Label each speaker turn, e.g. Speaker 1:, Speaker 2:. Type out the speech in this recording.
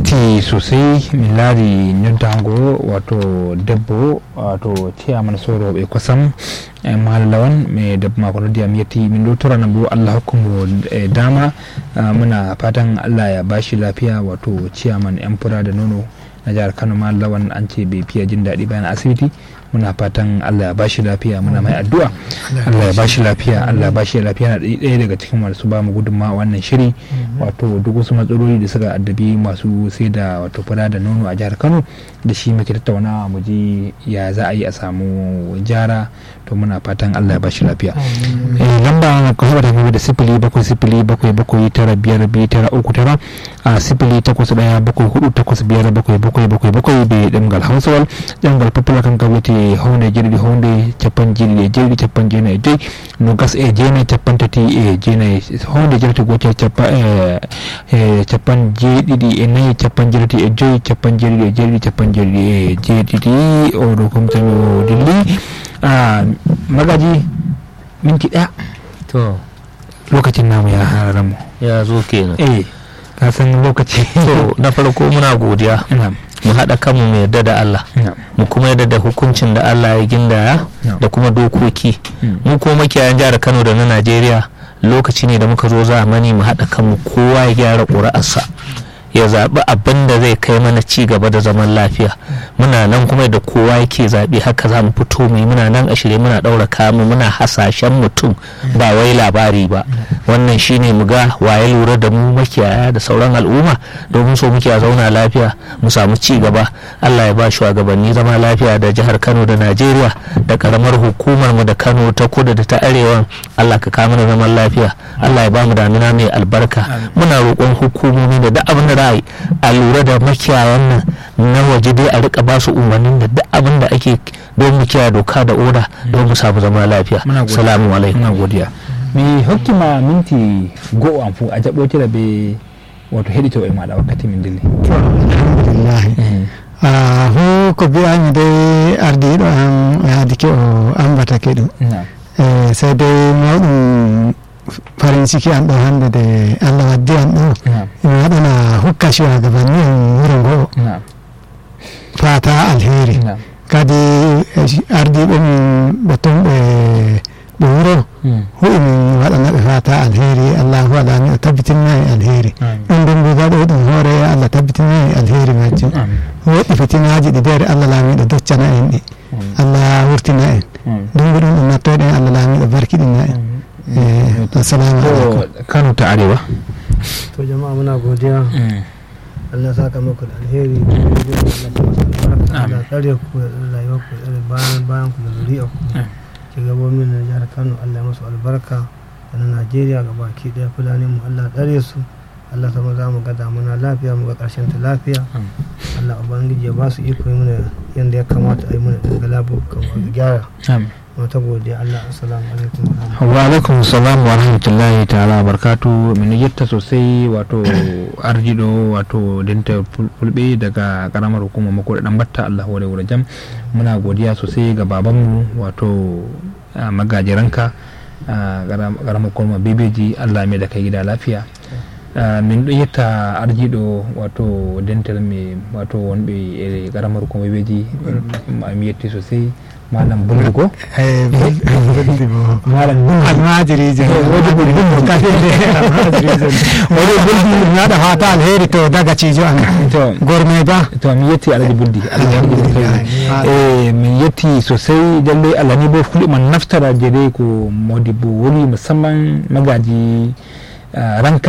Speaker 1: yetti sosai min laari noddago wato debbo wato ciyaman soroɓe kosam e mahallawan mi debbo mako noddi am yetti min ɗo torana bo allah hokkumo e dama muna fatan allah ya bashi lafiya wato ciyaman yan fura da nono na jihar kano mahallawan an ce bai fiye jin daɗi bayan asibiti muna fatan Allah ya bashi lafiya muna mai addu'a Allah ya bashi lafiya Allah ya bashi lafiya na ɗaya daga cikin masu ba mu gudunma wannan shiri wato duk wasu matsaloli da suka addabi masu sai da wato fura da nono a jihar Kano da shi muke tattaunawa mu ji ya za a yi a samu jara to muna fatan Allah ya bashi lafiya lamba ka saba da da sifili bakwai sifili bakwai bakwai tara biyar biyu tara uku tara a sifili takwas ɗaya bakwai hudu takwas biyar bakwai bakwai bakwai bakwai bai ɗangal hausawal ɗangal fafila kan gabati hunde jirɗi hunde capan jirɗi e jeeɗiɗi capan jeenayi e joyyi nogas e jeenayi capan tati e jeenayi hunde jirate gotel capa e capan jeeɗiɗi e nayyi capan jeetati e joyyi capan jeeɗiɗi e jeeɗiɗi capan jeeɗiɗi e jeeɗiɗi oɗo komtami o dilli magaji minti ɗaya
Speaker 2: to
Speaker 1: lokacin namu ya hararmu
Speaker 2: ya zo kenan
Speaker 1: eh ka san lokaci
Speaker 2: to na farko muna godiya
Speaker 1: na'am
Speaker 2: mu haɗa kanmu mu yarda da Allah
Speaker 1: na'am
Speaker 2: mu kuma yarda da hukuncin da Allah ya gindaya
Speaker 1: No.
Speaker 2: da kuma dokoki
Speaker 1: Mm.
Speaker 2: mu kuma makiyayan jihar Kano da na Najeriya lokaci ne da muka zo zamani mu haɗa kanmu kowa ya gyara ƙuri'arsa ya zaɓi abin da zai kai mana ci gaba da zaman lafiya muna nan kuma da kowa yake zaɓe haka za mu fito mu yi muna nan a shirye muna ɗaura kamu muna hasashen mutum ba wai labari ba wannan shine mu ga waye lura da mu makiyaya da sauran al'umma domin so muke a zauna lafiya mu samu ci gaba Allah ya ba shugabanni zama lafiya da jihar Kano da Najeriya da karamar hukumar mu da Kano ta kudu da ta arewa Allah ka kawo mana zaman lafiya Allah ya ba mu damina mai albarka muna roƙon hukumomi da duk abin da za a yi a lura da makiyayan nan na waje dai a rika ba su umarnin da duk abin da ake don mu kiyaye doka da oda don mu samu zama lafiya
Speaker 1: muna godiya
Speaker 2: salamu alaikum
Speaker 1: muna godiya mi hokkima minti go'o am fu a jaɓɓotira be wato heɗito e maɗa wakkati min dilli
Speaker 3: to alhamdulillahi Ah, hu ko mbiyami dai ardiɗo am yaadike o ambatake ɗum
Speaker 1: na'am
Speaker 3: e sey dai mawɗum farin ciki an ɗo hande de allah waddi an ɗo
Speaker 1: na'am
Speaker 3: mi waɗana hukka shuwagabanni en wuro ngo
Speaker 1: na'am
Speaker 3: fata alheri
Speaker 1: na'am
Speaker 3: kadi eh, ardiɓe min ɓe ton ɓe ɓe wuro
Speaker 1: Mm.
Speaker 3: huɗi min waɗana ɓe fata alheri allahu alami o tabbitinna e alheri
Speaker 1: Amin.
Speaker 3: ɗum ɗum mbigaɗo ɗum hoore allah tabbitinna e alheri majjum
Speaker 1: Amin.
Speaker 3: woɗɗi fitinaji ɗi nder allah laamiɗo doccana en ɗi
Speaker 1: Amin.
Speaker 3: allah wurtina en
Speaker 1: Amin.
Speaker 3: ɗum ɗum ɗum nattoɗen allah laamiɗo barkiɗina en Eh, assalamu aleykum
Speaker 1: to kano ta arewa
Speaker 4: to jama'a muna godiya
Speaker 1: Mm.
Speaker 4: Allah saka muku da alheri Allah ta masa albarka
Speaker 1: Amin.
Speaker 4: Allah tsare ku da rayuwar ku da bayan bayan ku da zuri'a ku
Speaker 1: Amin.
Speaker 4: shugabannin na jihar Kano Allah ya masu albarka da na Najeriya ga baki daya fulani mu Allah tsare su Allah sama za mu ga damuna lafiya mu ga karshen ta lafiya
Speaker 1: Amin.
Speaker 4: Allah ubangiji ya ba su iko yi mana yanda ya kamata a yi mana daga labu kamar gyara
Speaker 1: Amin.
Speaker 4: mu ta godiya Allah assalamu alaikum wa rahmatullahi
Speaker 1: wa alaikum salam wa rahmatullahi ta'ala wa barkatu min yetta sosai wato arjido wato denta fulbe daga karamar hukumar mako da dan batta Allah hore wura jam muna godiya sosai ga babanmu wato ah, magajiranka ah, karam- karamar hukumar bebeji Allah mai da kai gida lafiya Ah, min ɗo yetta arjiɗo wato dental me wato wonɓe e karamar hukumar bebeji mi yetti sosai malam buldugo malam buldu
Speaker 3: almajirijo
Speaker 1: wodi buldu
Speaker 3: almajirijo oɗo buldi mi waɗa fata alheri to dagacijo an
Speaker 1: to
Speaker 3: gormay ba
Speaker 1: to mi yetti alhaji buldi allah wani e min yetti sosai lalle allah ni bo fulɓe man naftara jede ko modi bo woni musamman magaji ah, ranka